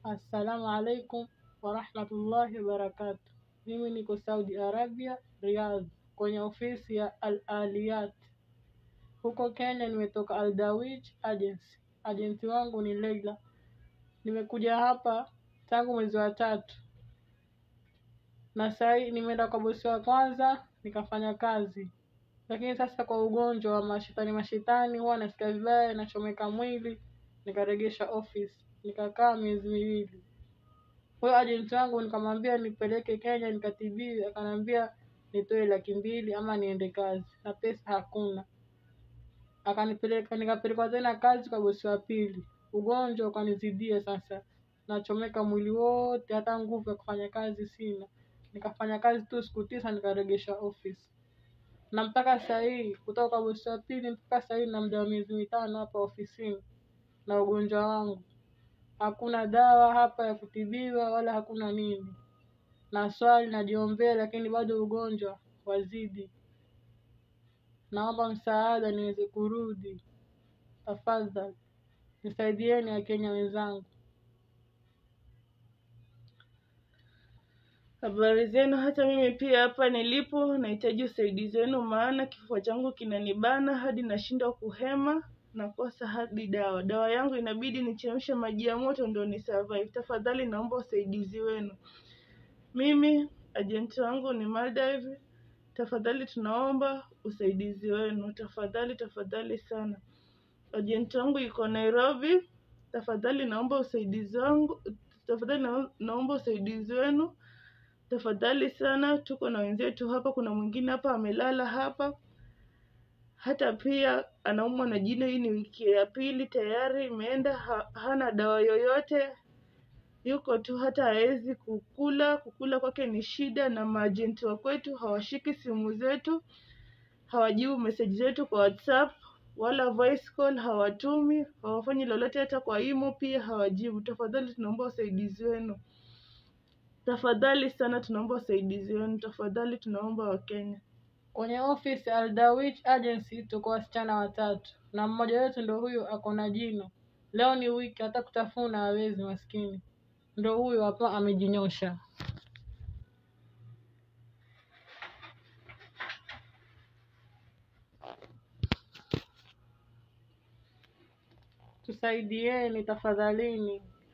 Assalamu alaikum warahmatullahi wabarakatuh. Mimi niko Saudi Arabia, Riyadh, kwenye ofisi ya Al Aliyat. Huko Kenya nimetoka Al Dawij Agency. Agenti wangu ni Leila. Nimekuja hapa tangu mwezi wa tatu, na sahii nimeenda kwa bosi wa kwanza nikafanya kazi, lakini sasa kwa ugonjwa wa mashetani mashetani, huwa nasikia vibaya, nachomeka mwili, nikaregesha office, nikakaa miezi miwili. Huyo ajenti wangu nikamwambia nipeleke Kenya nikatibiwe, akaniambia nitoe laki mbili ama niende kazi, na pesa hakuna. Akanipeleka nikapelekwa tena kazi kwa bosi wa pili, ugonjwa ukanizidia sasa, nachomeka mwili wote, hata nguvu ya kufanya kazi sina. Nikafanya kazi tu siku tisa, nikaregesha office, na mpaka saa hii kutoka kwa bosi wa pili mpaka saa hii na muda wa miezi mitano hapa ofisini na ugonjwa wangu hakuna dawa hapa ya kutibiwa wala hakuna nini. Na swali najiombea, lakini bado ugonjwa wazidi. Naomba msaada niweze kurudi, tafadhali nisaidieni Wakenya wenzangu. Habari zenu. Hata mimi pia hapa nilipo nahitaji usaidizi wenu, maana kifua changu kinanibana hadi nashindwa kuhema, nakosa hadi dawa. Dawa yangu inabidi nichemshe maji ya moto ndio ni survive. Tafadhali naomba usaidizi wenu. Mimi ajenti wangu ni Maldive, tafadhali tunaomba usaidizi wenu, tafadhali tafadhali sana. Ajenti wangu yuko Nairobi, tafadhali naomba usaidizi wangu, tafadhali nao- naomba usaidizi wenu tafadhali sana. Tuko na wenzetu hapa, kuna mwingine hapa amelala hapa, hata pia anaumwa na jino. Hii ni wiki ya pili tayari imeenda, ha, hana dawa yoyote, yuko tu, hata hawezi kukula. Kukula kwake ni shida, na maajenti wa kwetu hawashiki simu zetu, hawajibu meseji zetu kwa WhatsApp wala voice call hawatumi, hawafanyi lolote, hata kwa imo pia hawajibu. Tafadhali tunaomba usaidizi wenu. Tafadhali sana tunaomba usaidizi wenu, tafadhali tunaomba Wakenya. Kwenye office Al Dawij Agency tuko wasichana watatu, na mmoja wetu ndo huyo ako na jino. Leo ni wiki, hata kutafuna hawezi, maskini. Ndo huyo hapa amejinyosha. Tusaidieni tafadhalini.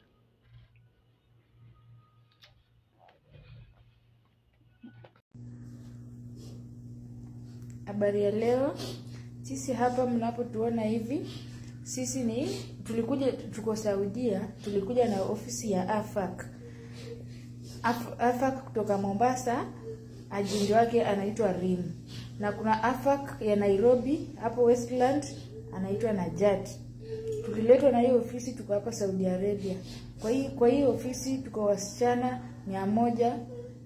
Habari ya leo, sisi hapa mnapotuona hivi, sisi ni tulikuja, tuko Saudia, tulikuja na ofisi ya AFAC. Af- AFAC kutoka Mombasa, ajenti wake anaitwa Rim, na kuna AFAC ya Nairobi hapo Westland anaitwa Najat. Tuliletwa na hiyo ofisi, tuko hapa Saudi Arabia. Kwa hii kwa hii ofisi tuko wasichana mia moja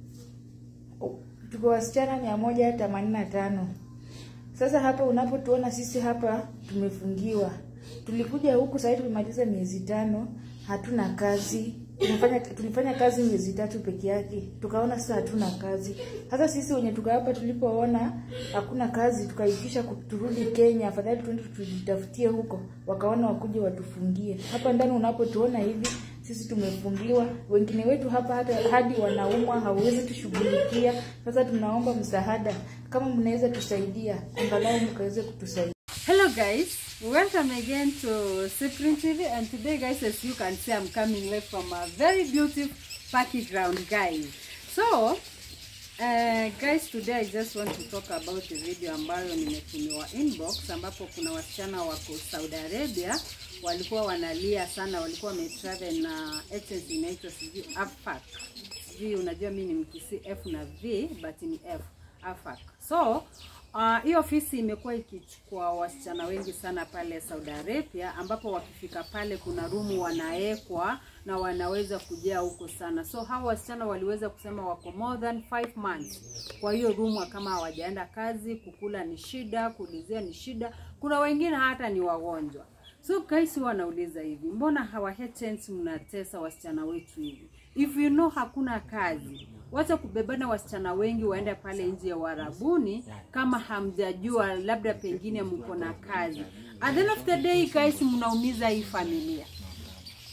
tuko wasichana mia moja themanini na tano. Sasa hapa unapotuona sisi hapa tumefungiwa. Tulikuja huku sasa tumemaliza miezi tano, hatuna kazi. Tumefanya tulifanya kazi miezi tatu peke yake. Tukaona sasa hatuna kazi. Sasa sisi wenye tuka hapa tulipoona hakuna kazi tukaitisha ku- turudi Kenya, afadhali tuende tujitafutie huko. Wakaona wakuje watufungie. Hapa ndani unapotuona hivi sisi tumefungiwa, wengine wetu hapa hata hadi wanaumwa, hauwezi tushughulikia. Sasa tunaomba msaada, kama mnaweza tusaidia, angalau mkaweze kutusaidia. Hello guys, welcome again to Cyprian TV and today guys as you can see I'm coming live from a very beautiful party ground guys. So uh, guys today I just want to talk about the video ambayo nimetumiwa inbox ambapo kuna wasichana wako Saudi Arabia walikuwa wanalia sana, walikuwa wametravel na agency inaitwa sijui AFAC. Sijui unajua mimi ni mkisi F na V but ni F AFAC. So Uh, hii ofisi imekuwa ikichukua wasichana wengi sana pale Saudi Arabia, ambapo wakifika pale kuna rumu wanaekwa na wanaweza kujaa huko sana. So hawa wasichana waliweza kusema wako more than 5 months kwa hiyo rumu, kama hawajaenda kazi, kukula ni shida, kuulizia ni shida. Kuna wengine hata ni wagonjwa. So guys, wanauliza hivi, mbona hawa agents mnatesa wasichana wetu hivi? If you know hakuna kazi, wacha kubebana wasichana wengi waende pale nje ya Uarabuni kama hamjajua, labda pengine mko na kazi. At the end of the day guys, mnaumiza hii familia.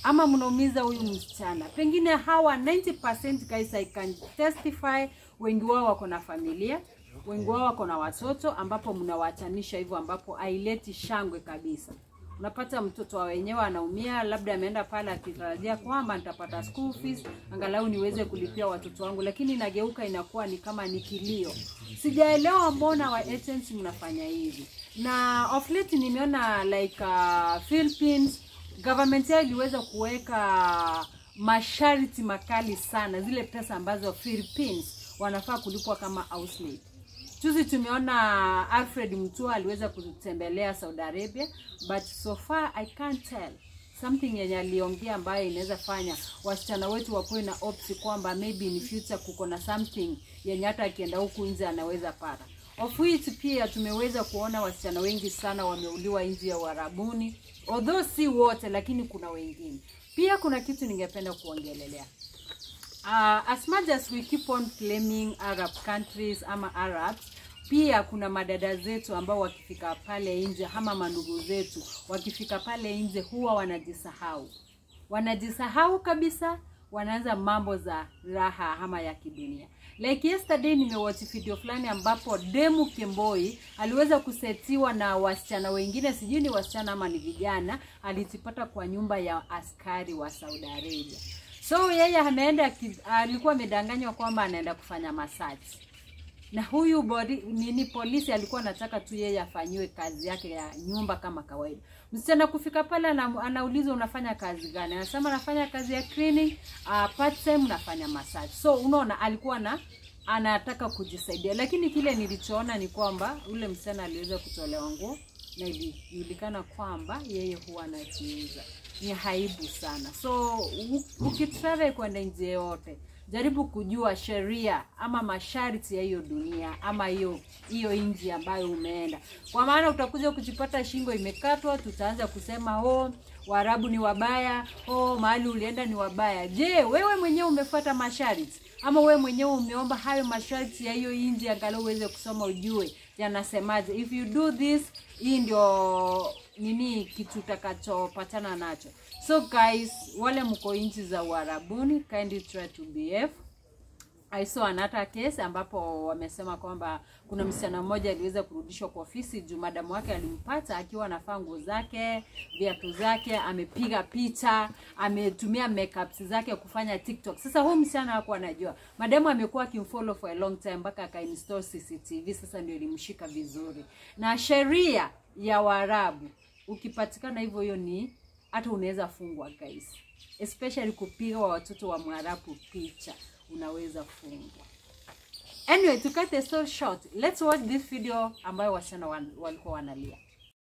ama mnaumiza huyu msichana pengine hawa 90% guys I can testify wengi wao wako na familia wengi wao wako na watoto ambapo mnawachanisha hivyo ambapo haileti shangwe kabisa unapata mtoto wa wenyewe anaumia labda ameenda pale akitarajia kwamba nitapata school fees angalau niweze kulipia watoto wangu lakini inageuka inakuwa ni kama ni kilio sijaelewa mbona wa agents mnafanya hivi na of late nimeona like uh, Philippines government yao iliweza kuweka masharti makali sana zile pesa ambazo Philippines wanafaa kulipwa kama housemaid Juzi tumeona Alfred Mutua aliweza kutembelea Saudi Arabia, but so far I can't tell something yenye aliongea ambayo inaweza fanya wasichana wetu wakuwe na opsi kwamba maybe in future kuko na something yenye hata akienda huku nje anaweza pata. Of which pia tumeweza kuona wasichana wengi sana wameuliwa nje ya Uarabuni, although si wote, lakini kuna wengine. Pia kuna kitu ningependa kuongelelea uh, as much as we keep on claiming Arab countries ama Arabs, pia kuna madada zetu ambao wakifika pale nje ama mandugu zetu wakifika pale nje huwa wanajisahau, wanajisahau kabisa, wanaanza mambo za raha ama ya kidunia. Like yesterday nimewatch video fulani ambapo Demu Kemboi aliweza kusetiwa na wasichana wengine, sijui ni wasichana ama ni vijana, alitipata kwa nyumba ya askari wa Saudi Arabia. So yeye anaenda ki- alikuwa amedanganywa kwamba anaenda kufanya massage na huyu body, nini polisi alikuwa anataka tu yeye afanyiwe kazi yake ya nyumba kama kawaida. Msichana kufika pale ana, anaulizwa unafanya kazi gani? Anasema anafanya kazi ya cleaning, uh, part time nafanya massage. So unaona alikuwa na anataka kujisaidia, lakini kile nilichoona ni kwamba ule msichana aliweza kutolewa nguo na ilijulikana kwamba yeye huwa anajiuza. Ni haibu sana. So u- ukitravel kwenda nje yote jaribu kujua sheria ama masharti ya hiyo dunia ama hiyo hiyo nchi ambayo umeenda, kwa maana utakuja kujipata shingo imekatwa, tutaanza kusema oh, Waarabu ni wabaya, oh, mahali ulienda ni wabaya. Je, wewe mwenyewe umefuata masharti ama wewe mwenyewe umeomba hayo masharti ya hiyo nchi, angalau uweze kusoma ujue yanasemaje? If you do this, hii ndio nini kitu utakachopatana nacho. So guys, wale mko nchi za Uarabuni, kindly try to behave. I saw another case ambapo wamesema kwamba kuna msichana mmoja aliweza kurudishwa kwa ofisi juu madamu wake alimpata akiwa anavaa nguo zake, viatu zake, amepiga picha, ametumia makeups zake kufanya TikTok. Sasa huyu msichana hakuwa anajua. Madamu amekuwa akimfollow for a long time mpaka akainstall CCTV, sasa ndio ilimshika vizuri. Na sheria ya Waarabu ukipatikana hivyo, hiyo ni hata unaweza fungwa guys, especially kupiga wa watoto wa Mwarabu picha unaweza fungwa. Anyway, to cut the story short, let's watch this video ambayo wasichana wan- walikuwa wanalia.